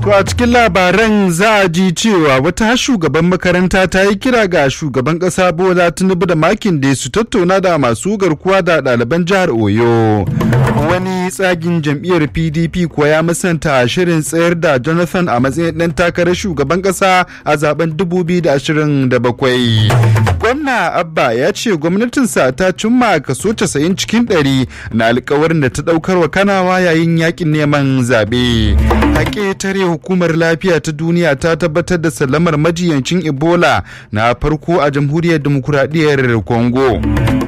To a cikin labaran za a ji cewa wata shugaban makaranta ta yi kira ga shugaban ƙasa Bola Tinubu da makin da su tattauna da masu garkuwa da ɗaliban jihar Oyo. Wani tsagin jam'iyyar PDP kuwa ya musanta shirin tsayar da Jonathan a matsayin ɗan takarar shugaban ƙasa a zaben 2027. Gwamna Abba ya ce gwamnatinsa ta cimma kaso 90 cikin 100 na alkawarin da ta ɗaukar wa kanawa yayin yakin neman zaɓe. Haƙe tare hukumar lafiya ta duniya ta tabbatar da sallamar majiyancin ebola na farko a jamhuriyar demokuraɗiyyar congo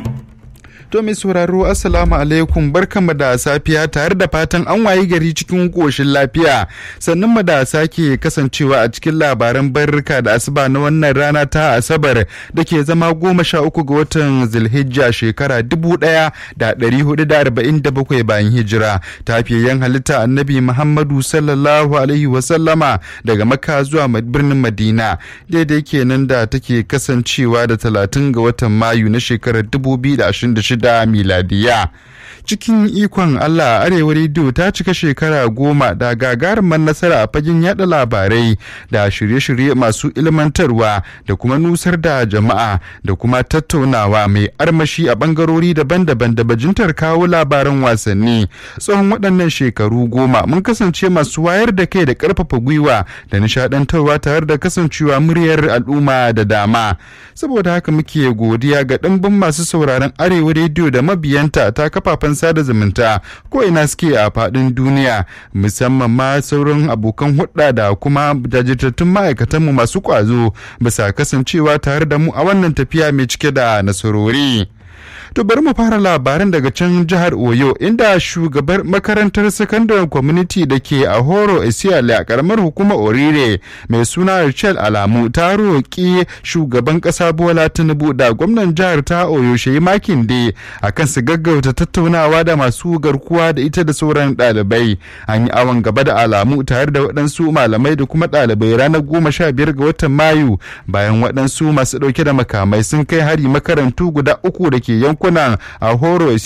To mai sauraro assalamu alaikum barkanmu da safiya tare da fatan an wayi gari cikin koshin lafiya sannan mu da sake kasancewa a cikin labaran barka da asuba na wannan rana ta asabar da ke zama goma sha uku ga watan zilhijja shekara dubu daya da dari hudu da arba'in da bakwai bayan hijira tafiyayyen halitta annabi muhammadu sallallahu alaihi wasallama daga makka zuwa birnin madina daidai kenan da take kasancewa da talatin ga watan mayu na shekarar dubu biyu da ashirin da shida da miladiya cikin ikon Allah arewa rediyo ta cika shekara goma da gagarumar nasara a fagen yada labarai da shirye-shirye masu ilmantarwa da kuma nusar da jama'a da kuma tattaunawa mai armashi a bangarori daban-daban da bajintar kawo labaran wasanni tsawon waɗannan shekaru goma mun kasance masu wayar da kai da ƙarfafa gwiwa da nishadantarwa tare da kasancewa muryar al'umma da dama saboda haka muke godiya ga ɗimbin masu sauraron arewa rediyo da mabiyanta ta kafafen sada zumunta ko ina suke a faɗin duniya musamman ma sauran abokan hudda da kuma jajirtattun ma'aikatanmu masu ƙwazo bisa kasancewa tare da mu a wannan tafiya mai cike da nasarori. To bari mu fara labaran daga can jihar Oyo inda shugabar makarantar sakandaren community da ke a Horo Isiale a karamar hukumar Orire mai suna Rachel Alamu ta roƙi shugaban ƙasa Bola Tinubu da gwamnan jihar ta Oyo Shehi Makinde akan su gaggauta tattaunawa da masu garkuwa da ita da sauran ɗalibai. An yi awon gaba da Alamu tare da waɗansu malamai da kuma ɗalibai ranar goma sha biyar ga watan Mayu bayan waɗansu masu ɗauke da makamai sun kai hari makarantu guda uku da ke yankunan a horo